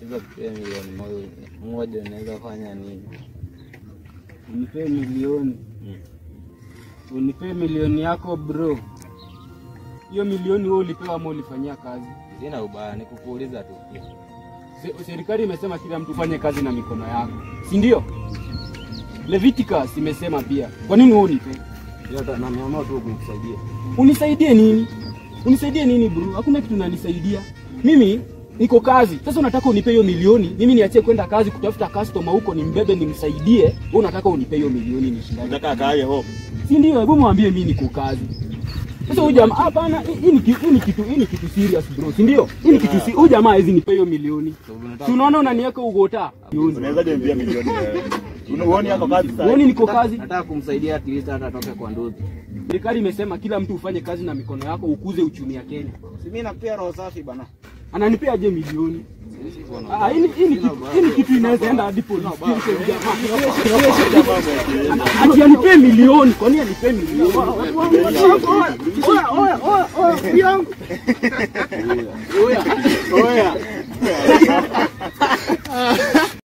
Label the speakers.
Speaker 1: Sasa tupee milioni moja- moja unaweza fanya nini?
Speaker 2: Unipee milioni. Unipee milioni yako bro. Hiyo milioni wewe ulipewa ama ulifanyia kazi?
Speaker 1: Sina ubaya, ni kukuuliza tu.
Speaker 2: Se- Serikali imesema kila mtu fanye kazi na mikono yako, si ndio? Leviticus imesema pia. Kwa nini wewe unipe?
Speaker 1: Yote na niamua tu kukusaidia.
Speaker 2: Unisaidie nini? Unisaidie nini bro? Hakuna kitu unanisaidia. Mimi niko kazi. Sasa unataka unipe hiyo milioni, mimi niachie kwenda kazi kutafuta customer huko nimbebe nimsaidie. Wewe unataka unipe hiyo milioni nishindane.
Speaker 3: Nataka akae hapo.
Speaker 2: Si ndio? Hebu mwambie mimi niko kazi. Sasa huyu jamaa hapana, hii hii ni kitu hii ni kitu hii ni kitu serious bro, si ndio? Hii ni kitu serious. Huyu jamaa hawezi nipe hiyo milioni. Si unaona unaniweka ugota?
Speaker 3: Unaweza niambia milioni wewe. Unaoni yako kazi sasa?
Speaker 2: Uoni niko kazi?
Speaker 1: Nataka kumsaidia at least hata atoke kwa ndoto.
Speaker 2: Serikali imesema kila mtu ufanye kazi na mikono yako ukuze uchumi ya Kenya.
Speaker 3: Si mimi nakupea roho safi bana.
Speaker 2: Ananipea aje milioni? Ah, hii ni- hii ni kitu hii ni kitu inaweza enda hadi police station jamaa. Ati anipee milioni, kwa nini anipee milioni?
Speaker 3: Oya.